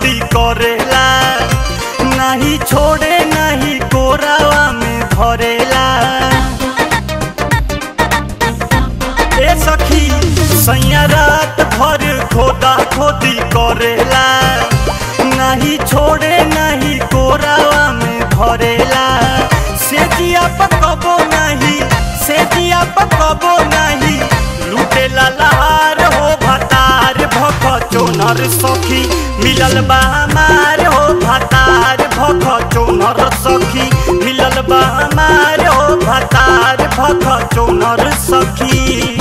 खोदी करेला नहीं छोड़े नहीं कोरावा में धरेला ए सखी सैया रात भर खोदा खोदी करेला नहीं छोड़े नहीं कोरावा में धरेला से जिया पकबो नहीं से जिया पकबो नहीं लूटेला लहार हो भतार भख चोनर सखी मिलल बा हमार हो भतार भख चोनर सखी मिलल बा हमार हो भतार भख चोनर सखी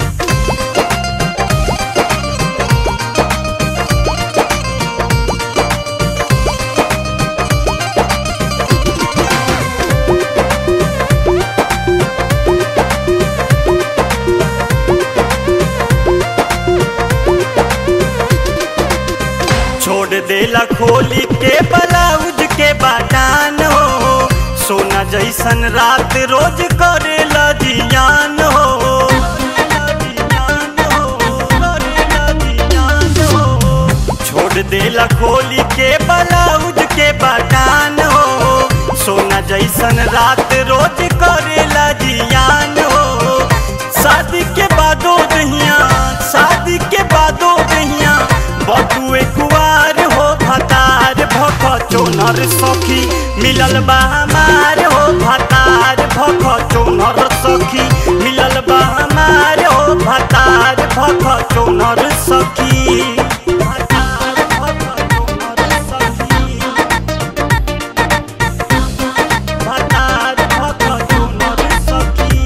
छोड़ देला खोली के ब्लाउज के बाटान हो सोना जैसन रात रोज करेला जियान हो छोड़ देला खोली के ब्लाउज के बाटान हो सोना जैसन रात रोज करेला जियान हो शादी के बादो दहिया शादी के बादो दहिया बटुए कुआर हो भतार भख चोनर सखी मिलल बा हमार हो भतार भख चोनर सखी मिलल बा हमार हो भतार भख चोनर सखी भतार भख चोनर सखी भतार भख चोनर सखी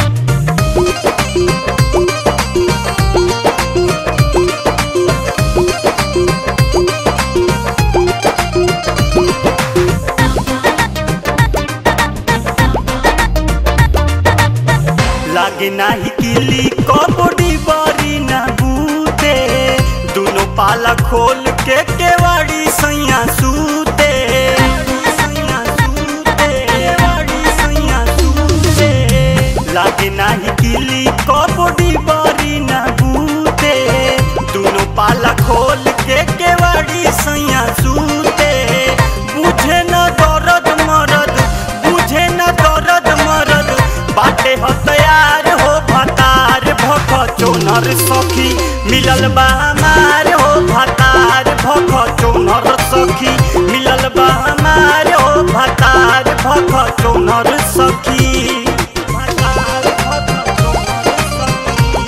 लागे नाही किली कबड्डी बड़ी ना बूते दोनों पाला खोल के केवाड़ी सैया सूते सैया सूते, केवाड़ी सैया सूते। लागे नाही किली कबड्डी बड़ी ना बूते दोनों पाला खोल के केवाड़ी सैया सूते बुझे न दर्द मरद बुझे न दर्द मरद बाटे हो तैयार हो भतार भख चोनर सखी मिलल बा हमार हो भतार भख चोनर सखी मिलल बा हमार हो भतार भख चोनर सखी भतार भख चोनर सखी।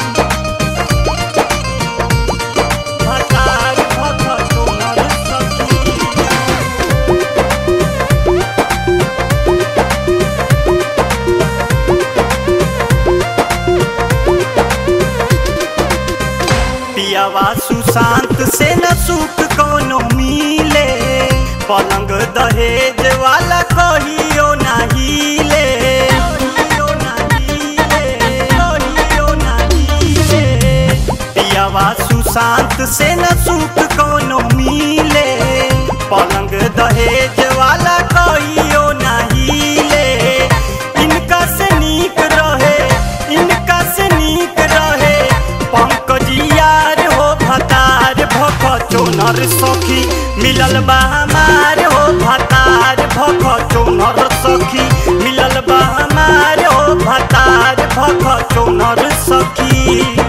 भतार भख चोनर सखी। पियावा सुशांत से न सुख कोनो मिले पलंग दहेज वाला कहियो नहीं ले कहियो नाही ले, कहियो नाही ले। पियावा सुशांत से न सुख कोनो मिले पलंग दहेज वाला कहियो नहीं ले इनका से नीक रहे इनका से नीक रहे पंकज यार हो भतार भख चोनर सखी मिलल बा हमार हो भतार भख चोनर सखी मिलल बा हमार हो भतार भख चोनर सखी